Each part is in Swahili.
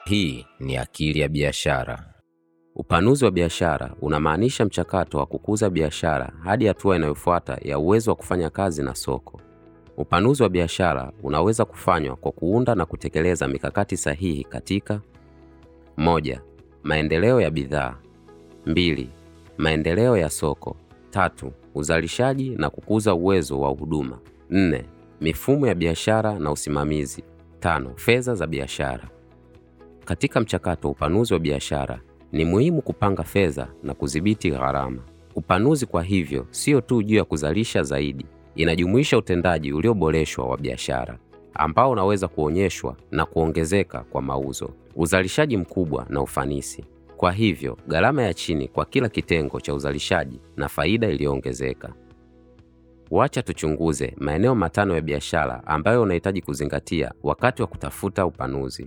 Hii ni Akili ya Biashara. Upanuzi wa biashara unamaanisha mchakato wa kukuza biashara hadi hatua inayofuata ya uwezo wa kufanya kazi na soko. Upanuzi wa biashara unaweza kufanywa kwa kuunda na kutekeleza mikakati sahihi katika: moja, maendeleo ya bidhaa; mbili, maendeleo ya soko; tatu, uzalishaji na kukuza uwezo wa huduma; nne, mifumo ya biashara na usimamizi; tano, fedha za biashara. Katika mchakato wa upanuzi wa biashara ni muhimu kupanga fedha na kudhibiti gharama. Upanuzi kwa hivyo sio tu juu ya kuzalisha zaidi, inajumuisha utendaji ulioboreshwa wa biashara ambao unaweza kuonyeshwa na kuongezeka kwa mauzo, uzalishaji mkubwa na ufanisi. Kwa hivyo, gharama ya chini kwa kila kitengo cha uzalishaji na faida iliyoongezeka. Wacha tuchunguze maeneo matano ya biashara ambayo unahitaji kuzingatia wakati wa kutafuta upanuzi.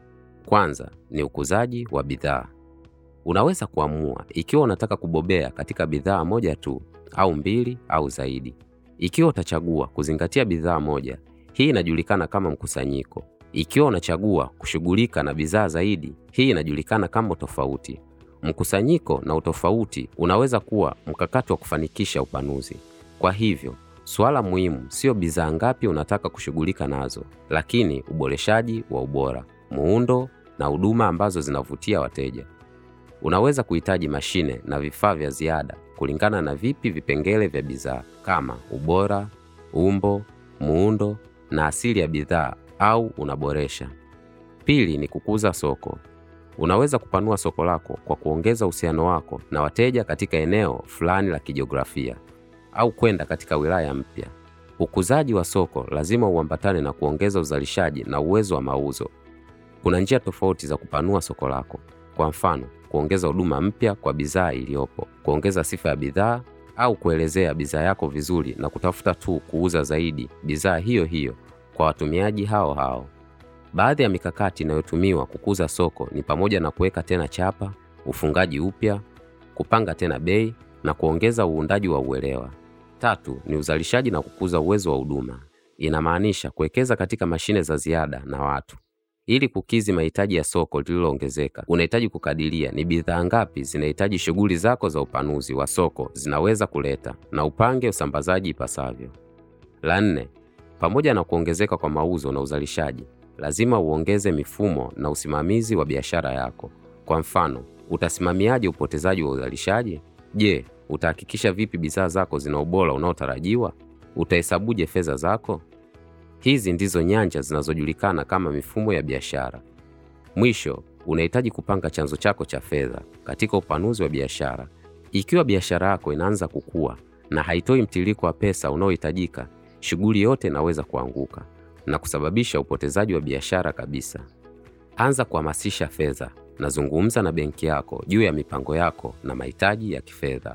Kwanza ni ukuzaji wa bidhaa. Unaweza kuamua ikiwa unataka kubobea katika bidhaa moja tu au mbili au zaidi. Ikiwa utachagua kuzingatia bidhaa moja, hii inajulikana kama mkusanyiko. Ikiwa unachagua kushughulika na bidhaa zaidi, hii inajulikana kama utofauti. Mkusanyiko na utofauti unaweza kuwa mkakati wa kufanikisha upanuzi. Kwa hivyo, suala muhimu sio bidhaa ngapi unataka kushughulika nazo, lakini uboreshaji wa ubora, muundo na huduma ambazo zinavutia wateja. Unaweza kuhitaji mashine na vifaa vya ziada kulingana na vipi vipengele vya bidhaa kama ubora, umbo, muundo na asili ya bidhaa au unaboresha. Pili ni kukuza soko. Unaweza kupanua soko lako kwa kuongeza uhusiano wako na wateja katika eneo fulani la kijiografia au kwenda katika wilaya mpya. Ukuzaji wa soko lazima uambatane na kuongeza uzalishaji na uwezo wa mauzo. Kuna njia tofauti za kupanua soko lako. Kwa mfano, kuongeza huduma mpya kwa bidhaa iliyopo, kuongeza sifa ya bidhaa au kuelezea bidhaa yako vizuri na kutafuta tu kuuza zaidi bidhaa hiyo hiyo kwa watumiaji hao hao. Baadhi ya mikakati inayotumiwa kukuza soko ni pamoja na kuweka tena chapa, ufungaji upya, kupanga tena bei na kuongeza uundaji wa uelewa. Tatu ni uzalishaji na kukuza uwezo wa huduma. Inamaanisha kuwekeza katika mashine za ziada na watu. Ili kukidhi mahitaji ya soko lililoongezeka, unahitaji kukadiria ni bidhaa ngapi zinahitaji shughuli zako za upanuzi wa soko zinaweza kuleta na upange usambazaji ipasavyo. La nne, pamoja na kuongezeka kwa mauzo na uzalishaji, lazima uongeze mifumo na usimamizi wa biashara yako. Kwa mfano, utasimamiaje upotezaji wa uzalishaji? Je, utahakikisha vipi bidhaa zako zina ubora unaotarajiwa? Utahesabuje fedha zako? Hizi ndizo nyanja zinazojulikana kama mifumo ya biashara. Mwisho, unahitaji kupanga chanzo chako cha fedha katika upanuzi wa biashara. Ikiwa biashara yako inaanza kukua na haitoi mtiririko wa pesa unaohitajika, shughuli yote inaweza kuanguka na kusababisha upotezaji wa biashara kabisa. Anza kuhamasisha fedha na zungumza na benki yako juu ya mipango yako na mahitaji ya kifedha.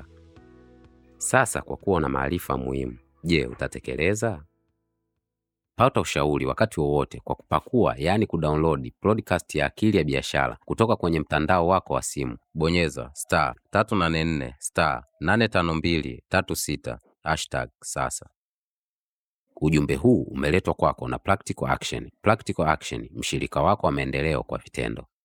Sasa, kwa kuwa una maarifa muhimu, je, utatekeleza? Pata ushauri wakati wowote kwa kupakua, yaani kudownload podcast ya Akili ya Biashara kutoka kwenye mtandao wako wa simu. Bonyeza star 384 star 852 36 hashtag sasa. Ujumbe huu umeletwa kwako na Practical Action. Practical Action, mshirika wako wa maendeleo kwa vitendo.